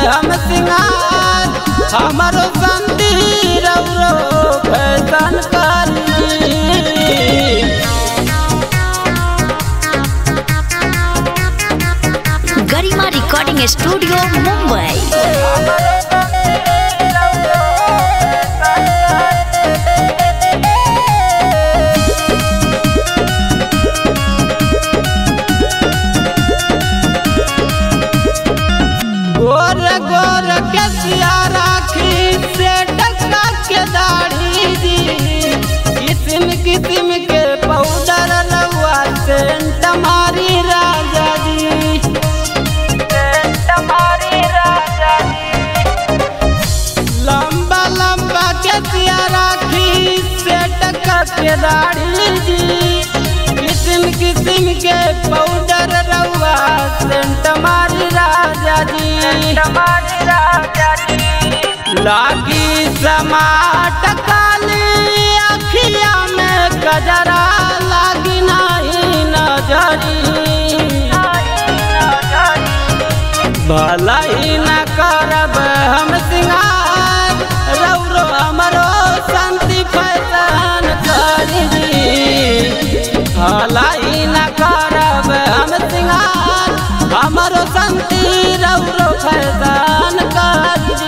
हम सिंगार हमारो संती रौरो फैशन करी गरिमा रिकॉर्डिंग स्टूडियो मुंबई गोर गोर के सिया राखी से टक्का के दाढ़ी जी किस्म किस्म के पाउडर लउआ सेंट मारी राजा जी सेंट मारी राजा जी लंबा लंबा के सिया राखी से टक्का के दाढ़ी जी किस्म किस्म के पाउडर रउआ सेंट मारी राजा जी लागी समाट काली अखिया में गजरा लागी नहीं नजरी भला ही न करब हम सिंगार रौरो हमरो शांति फैसन करी भला ही न करब हम सिंगार हमरो शांति रौरो फैसन करी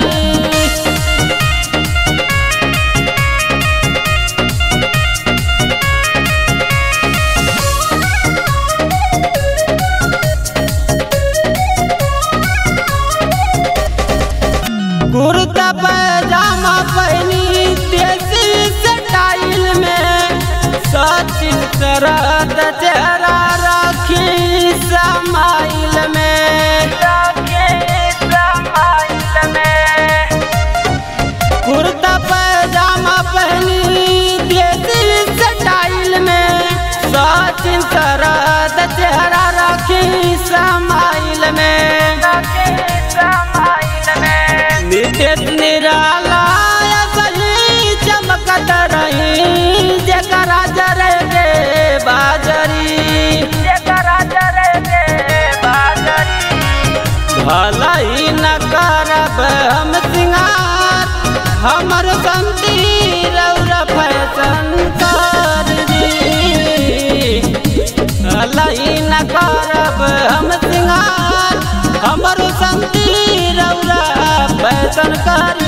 कुर्ता पैजामा पहनी देसी स्टाइल में सचिन करत चेहरा रखी समाइल में कुर्ता पैजामा पहनी देसी स्टाइल में सचिन करत चेहरा रखी समाइल में नित्य निराला सही चमकत रही जकरा जरे के बाजरी भला ही न करब हम सिंगार हमर संती रौरा फैशन कर दी भला ही न करब हम सिंगार हमर संती रौरा फैशन कर